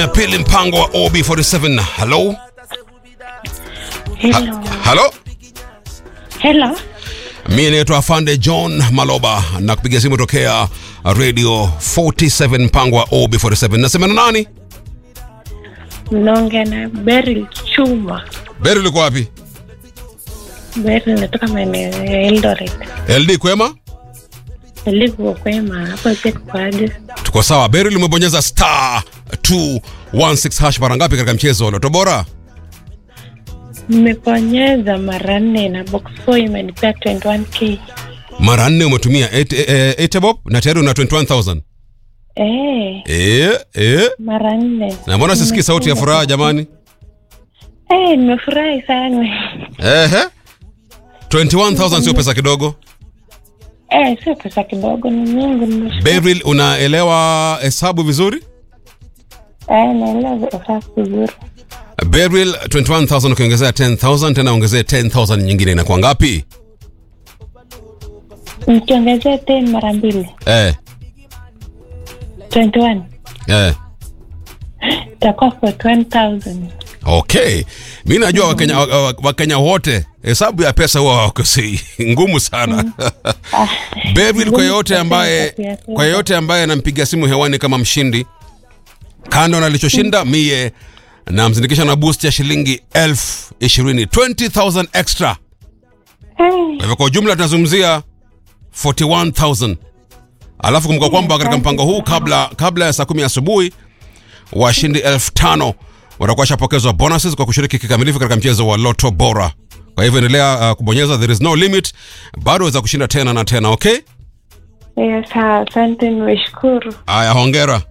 ya pili mpango wa OB47. Hello? Hello. Hello? Hello. Mimi naitwa Afande John Maloba na kupiga simu tokea Radio 47 mpango wa OB47. Nasema na nani? Mnaongea na Beryl Chuma. Beri uliko wapi? Beryl natoka maeneo ya Eldoret. LD kwema? Nilivyo kwema hapo pia kwaje? Tuko sawa. Beri umebonyeza star 216 hash mara ngapi katika mchezo wa Loto Bora? Nimeponyeza mara nne na box 4 imenipea 21k. Mara nne umetumia 8 bob na tayari una 21000. Eh, Eh, eh. mara nne. Na mbona sisikii sauti ya furaha jamani? Eh, nimefurahi sana. Ehe. 21000 sio pesa kidogo. Eh, sio pesa kidogo ni nyingi nimeshukuru. Beryl, unaelewa hesabu vizuri? Eh, naelewa sasa vizuri. Beryl, 21000 ukiongezea 10000 tena ongezea 10000 nyingine inakuwa ngapi? Nikiongezea 10 mara mbili. Eh, 21. eh. Itakuwa 41000. Okay. Mi najua Wakenya wa- wa- Wakenya wote hesabu ya pesa huwa hawakosei. Ngumu sana. Beryl, kwa yote ambaye kwa yote ambaye anampiga simu hewani kama mshindi, kando na alichoshinda mie namzindikisha na boost ya shilingi elfu ishirini 20000 extra. Eh, Kwa hivyo kwa ujumla tunazungumzia 41000 alafu kumbuka kwamba katika mpango huu kabla kabla ya saa kumi asubuhi washindi elfu tano watakuwa washapokezwa bonuses kwa kushiriki kikamilifu katika mchezo wa loto bora kwa hivyo endelea uh, kubonyeza there is no limit bado waweza kushinda tena na tena okay eh, sawa, asante nimeshukuru. haya hongera